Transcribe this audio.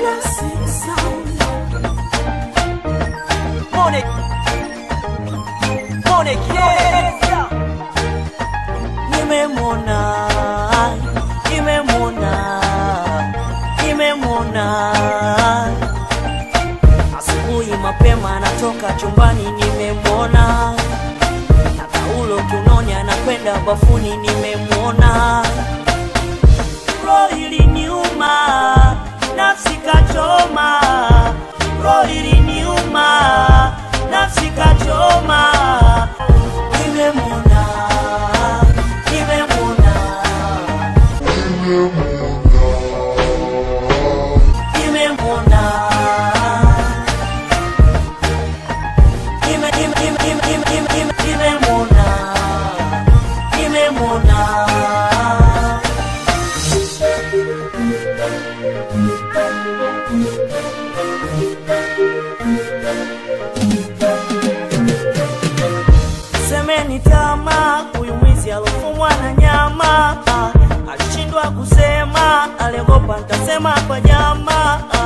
Blessing sound. Monic. Monic, yeah. Nimemwona, nimemwona, nimemwona. Asubuhi mapema anatoka chumbani, nimemwona. Na taulo kiunoni anakwenda bafuni, nimemwona. Roho iliniuma, nafsi kachoma. Roho iliniuma, nafsi kachoma. Nimemwona, nimemwona, nimemwona. Nime- nime- nime- nime- nime- nime- nime- nimemwona, nimemwona. semeni tama huyu mwizi alofumwa na nyama ah, alishindwa kusema aliogopa ntasema kwa nyama ah,